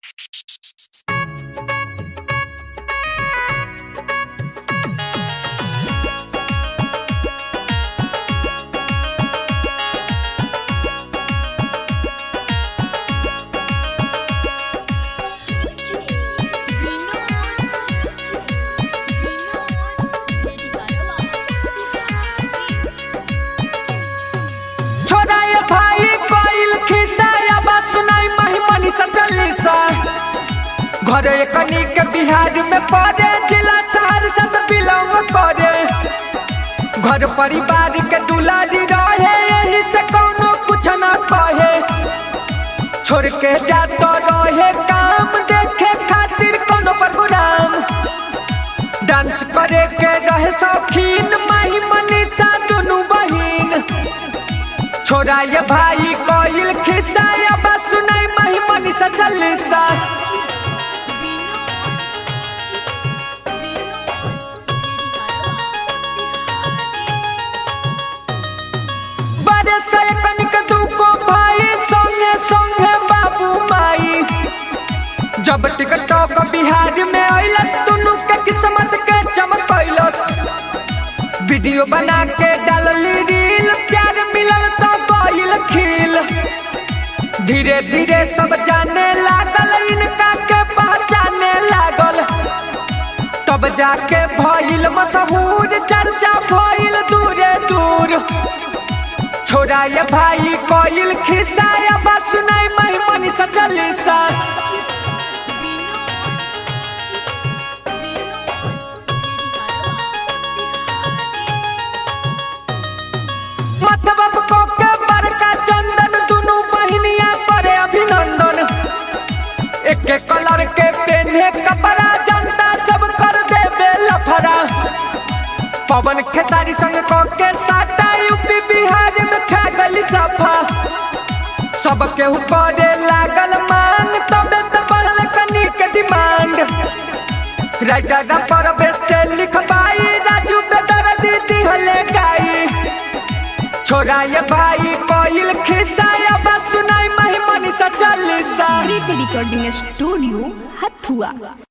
छोड़ाए भाई कोइल खिसाया बात सुनाई महिमनी सचलिसा घर एकनी के बिहार में पड़े जिला सहरसा से बिलोंग करे घर परिवार के दुलारी रहे यही से कौनो कुछ ना कहे छोड़ के जातो रहे काम देखे खातिर कोनो प्रोग्राम डांस करे के रहे शौकीन महिमनी सा दुनू बहिन छोड़ाए भाई कोइल खिसाया बस सुनाई महिमनी सचलिसा बड़े से कनिक दुको भाई संगे संगे बाबू माई जब टिकटॉक बिहार में अइलस दुनू के किस्मत के चमकैलस वीडियो बना के डालली रील प्यार मिलल तो गइल खिल धीरे धीरे सब जाने लागल इनका के पहचाने लागल तब जाके भइल मशहूर चर्चा भइल दूरे दूर छोड़ाए भाई कोइल खिसाया बस सुनाई महिमनी सचलिसा मतलब को के बड़का चंदन दुनू बहिनिया करे अभिनंदन एक एक कलर के पेन्हे कपड़ा जनता सब कर देबे लफड़ा पवन खेसारी संग को के साटा यूपी बिहार में छा गई सफा सब के ऊपर लागल मांग तबे तो बढ़ल कनी के डिमांड राइटर पर से लिखबाई राजू बेदर दीदी हले गाई छोड़ाए भाई कोइल खिसाया बस सुनाई महिमनी सचलिसा प्रीति रिकॉर्डिंग स्टूडियो हथुआ